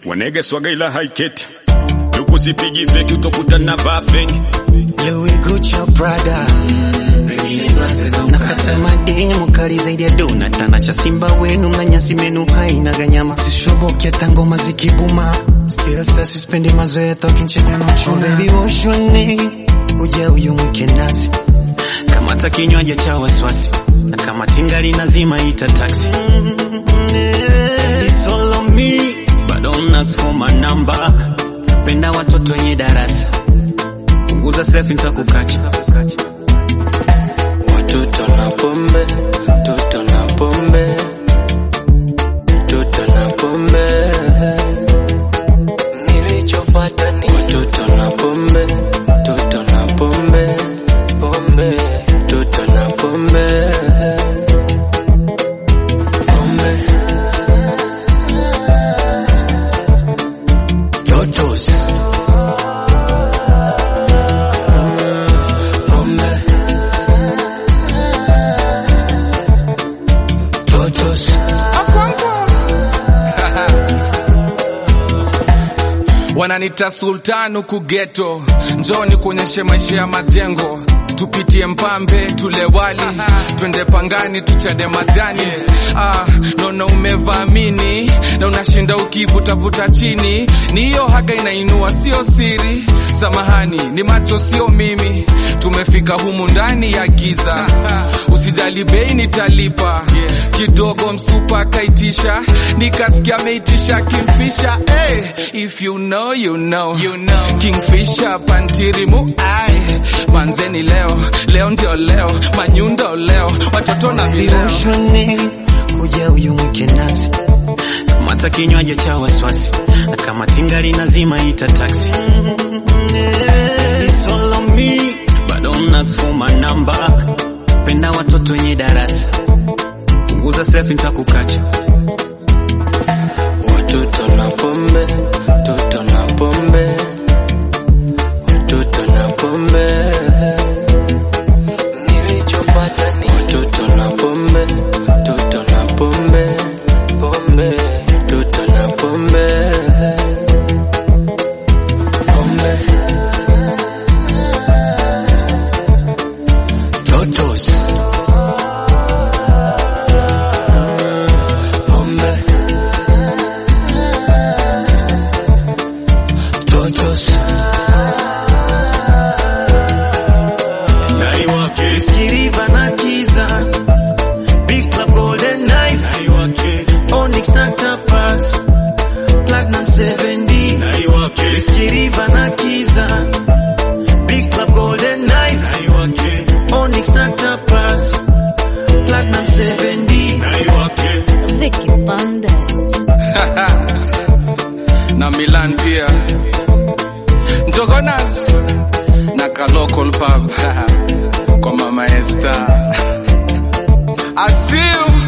wanege swaga ila haiketi tukusipigi feki utokutana vaa feki Louis Gucci Prada nakata mademu kali zaidi ya dona tanasha simba wenu na nyasi menu haina ganyama sishoboki hata ngoma zikibuma still sasa sispendi mazoea tokinchega na uchuna oh, baby woshoni uja uyumwike nasi kamata kinywaji cha waswasi na kama tingali nazima ita taxi It's all on me but don't ask for my number penda watoto wenye darasa punguza selfie nitakukacha Watoto na pombe, toto na pombe, toto na pombe. Nilichopata ni watoto na pombe, toto na pombe, pombe, toto na pombe. Pombe. Totos. Pombe. Totos. wananita sultan huku geto njoni kuonyeshe maisha ya majengo tupitie mpambe tule wali twende pangani tuchade majani ah, naona umevamini na unashinda ukivutavuta chini ni hiyo haga inainua sio siri samahani ni macho sio mimi tumefika humu ndani ya giza usijali bei nitalipa kidogo msupa akaitisha nikasikia ameitisha kimfisha hey, if you know, you know. You know. kingfisha pantirimu ai manzeni leo leo ndio leo manyundo leo watoto na vileo Viroshoni kuja uyumwike nasi kamata kinywaji cha waswasi na kama tingali nazima ita taxi It's all on me but don't ask for my number penda watoto wenye darasa punguza selfie nitakukacha Watoto na pombe, toto na pombe, watoto na pombe. Nilichopata ni watoto na pombe, toto na pombe, pombe, toto na pombe. Pombe. Totos. Pombe. Totos. naiwake Kiriva na Kiza Big Club Golden Nights naiwake Onyx na Tapas Platinum 7D naiwake Kiriva na Kiza Big Club Golden Nights naiwake Onyx na Tapas Platinum 7D naiwake Vicky Bandes. na Milan pia Njogonas na ka local pub kwa mama Esther Asil